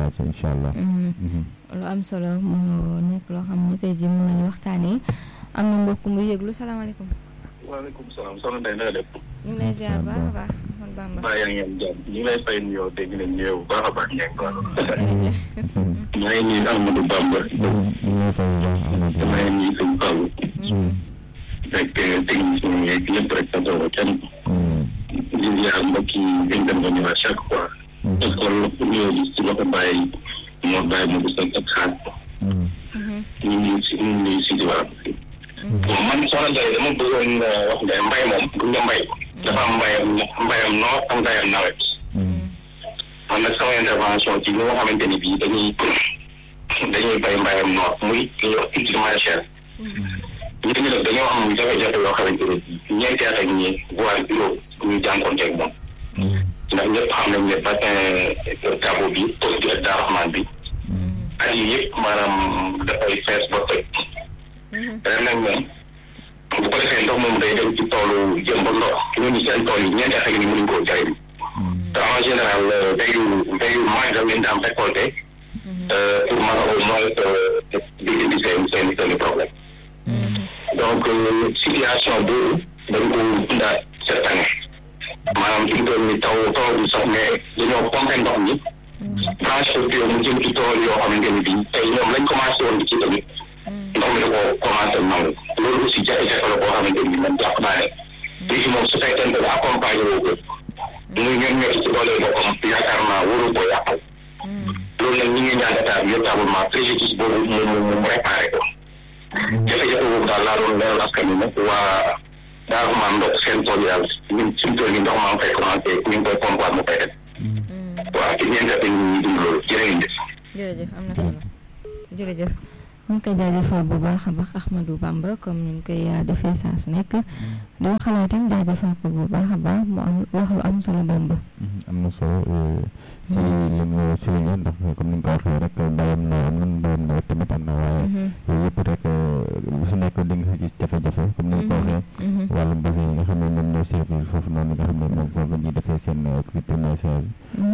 population incha allah. lu am solo mu nekk loo xam ne tey jii mën nañu waxtaanee am na mbokk mu yëglu salaamaaleykum. waaleykum salaam soxna Ndeye na nga def. ñu ngi lay ziar bu baax a baax man Bamba. maa yaa ngi am jàmm ñu ngi lay fay nuyoo dégg nañ nuyoo bu baax a baax ngeen ko. maa ngi nuyu Amadou Bamba. ñu ngi lay fay bu baax Amadou. maa ngi nuyu sëñ Fallou. fekk technicien yeeg ñëpp rek sa tool kenn. di ziar mbokk yi intervenir à chaque fois. parce que nuyoo bi si loxo bàyyi moo bàyyi mu gis ak xaar. ñu ngi si ñu ngi si diwaan. bon man soxna Ndeye dama bëggoon wax ne mbay moom bu nga mbay. dafa am mbayam mbayam noor am mbayam nawet. man nag sama intervention ci ñi nga xamante ni bii dañuy dañuy bay mbayam noor muy li ñuy wax culture maraîchère. ñu ngi def dañoo am jafe-jafe yoo xamante ne bii ñeenti at ak ñi voire juróom ñu jànkoonteeg moom. ndax ñëpp xam nañ ne bassin Kabo bi poste bi ak Darahman bi. at yi yëpp maanaam dafay fees ba toj. ren nag moom bu ko defee ndox moom day dem ci toolu jëm ba ndox ñooñu seen tool yi ñeenti at ak ni mënuñ koo jariñ te en général béyu béyu mois da leen daan récolté pour mën a au moins di indi seen seen seen problème donc situation boobu dañ ko dundaat cette année maanaam fi mu toll ni taw taw bi sax mais dañoo pompé ndox mi branche bio mu jëm ci tool yoo xamante ni bii tey ñoom lañ commencé woon di ci tamit ndox mi da koo commencé nangu loolu aussi jafe-jafe la boo xamante ni man jàpp naa ne léegi moom su fekkente ne accompagné woo ko muy ñoom ñoo ci doole boppam yaakaar naa waru ko yàqal loolu nag ñi ngi ñaan état bi véritablement préjudice boobu mu mu mu réparé ko jafe-jafe boobu daal laa doon leeral askan wi nag waa daal maa ndox seen tool yàlla ñun suñu tool yi ndox maa ngi fay commencé ñu ngi koy pompoir mu koy def waaw ci ñeenti at ñu ngi dund loolu jërëjëf jërëjëf am na solo jërëjëf ñu ngi koy jaajëfal bu baax a baax Ahmadou Bamba comme ni ñu koy defee saa su nekk di wax xalaatam jaajëfal ko bu baax a baax mu am wax lu am solo Bamba. am na solo si li mu souligné ndax comme ni nga ko waxee rek mbayam na am na mbayam nawet tamit am na waaye yooyu yëpp rek bu su nekk di nga gis jafe-jafe comme ni nga ko waxee wàllum bassin yi nga xam ne ñoom ñoo servir foofu noonu nga xam ne moom foofu la ñuy defee seen culture maraîchère